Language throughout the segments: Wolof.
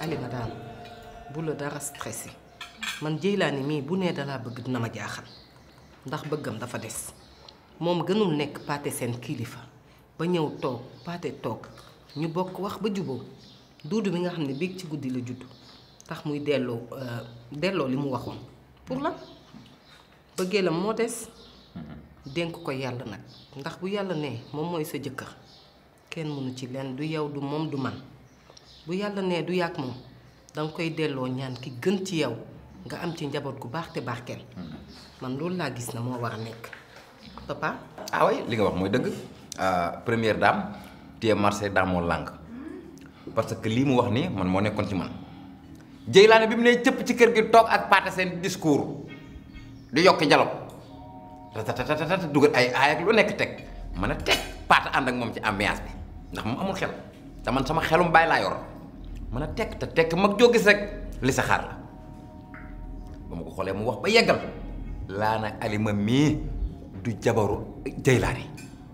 Alima daal bu la dara stressé man Jeylaani mii bu nee dalaa bëgg dina ma jaaxal ndax bëggam dafa des moom gënul nekk paate seen kilifa ba ñëw toog paate toog ñu bokk wax ba juboo duudu mi nga xam ne biig ci guddi la judd tax muy delloo delloo li mu waxoon pour la bëggee la moo des dénk ko yàlla nag ndax bu yàlla nee moom mooy sa jëkkër kenn mënu ci leen du yow du moom du man bu yàlla nee du yàgg moom danga koy delloo ñaan ki gën ci yow nga am ci njaboot gu baax te barkeel man loolu laa gis na moo war a nekk papa ah oui li nga wax mooy dëgg première dame téye marché dans mon langue parce que lii mu wax nii man moo nekkoon ci man Jeylaane bi mu ne cëpp ci kër gi toog ak paate seen discours di yokki dialogue tatatatata dugal ay aay ak lu nekk teg mën a teg paate ànd ak moom ci ambiance bi ndax moom amul xel te man sama xelum bàyyi laa yor mën a teg te tekk mag joo gis rek li sa xaar la ba ma ko xoolee mu wax ba yeggal laa na alima mii du jabaru Jeylaane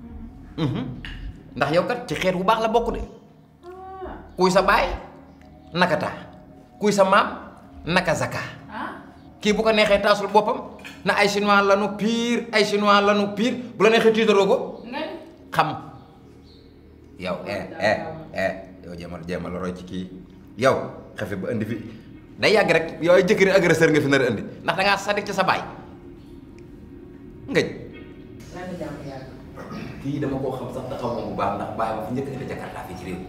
ndax yow kat ci xeet bu baax la bokk de kuy sa baay nakata kuy sa maam naka zaka kii bu ko neexee taasul boppam na ay chinois lanu pire ay chinois lanu pire bu la neexee tiitaroo ko xam yow eh eh eh yow jéemal jéemal roy ci kii yow xefe ba indi fi day yàgg rek yow ay jëkkëri agresseur nga fi nar a indi ndax da ngaa sadik ci sa baay ngëj kii dama koo xam sax taxaw moom bu baax ndax bàyyi ma fi njëkk indi Jakarta fii ci réew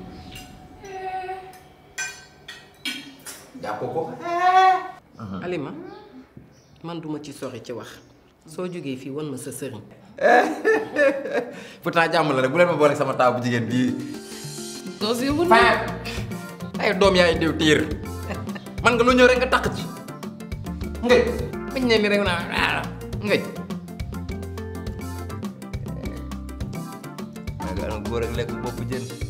jàppoo ko Alima man duma ci sori ci wax soo jógee fii wan ma sa sëriñ pourtant jàmm la rek bu leen ma boole sama taaw bu jigéen bii doo si yóbbu faa ay doom yaay diw tiir man nga lu ñëw rek nga takk ci ngëj bañ ne ni rek naa ngëj nga góor ak lekk bopp jën